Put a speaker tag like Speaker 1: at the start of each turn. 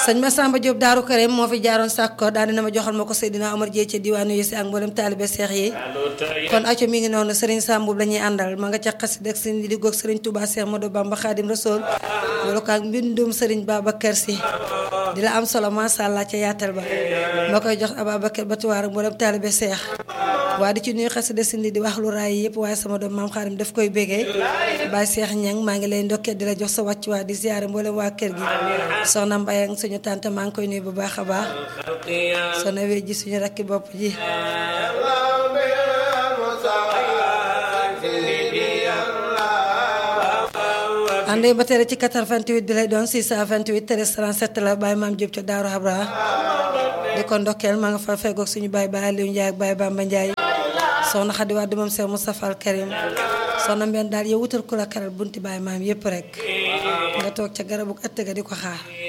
Speaker 1: sëñ Massamba Diop Daaru Karim moo fi jaaroon sàkko daal dina ma joxal ma ko Seydina Omar Dieye ca diwaanu yi si ak mboolem taalibe seex yi kon acco mi ngi noonu Serigne Sambu la ñuy àndal ma nga ca xasida ak sëñ di goog Serigne Touba Cheikh Modou Bamba Khadim Rasoul wala ko ak mbindum Serigne Babacar Sy di la am solo masha Allah ca yaatal ba ma koy jox Ababacar Batuwaar ak mboolem taalibe seex waa di ci nuyu xasida sindi di wax lu raay yëpp waaye sama doom maam xaarim daf koy bégee Baye Cheikh Ñang maa ngi lay ndokkee di la jox sa wàcc waa di ziyaare mboolem waa kër gi soxna Mbaye ak suñu tante maa ngi koy nuyu bu baax a baax soxna wee ji suñu rakki bopp ji àndee ba tere ci 88 bi lay doon 628 13 37 la Baye Maam Diop ca Daaru Habra di ko ndokkeel maa nga fa feggoog suñu Baye Baye Aliou Ndiaye ak Baye Bamba Ndiaye soxna Xadi Wade moom Cheikh Moustapha Al Karim soxna mbenn daal yow wutal ku la karal bunti Baye Maam yépp rek nga toog ca garabu ëtt ga di ko xaar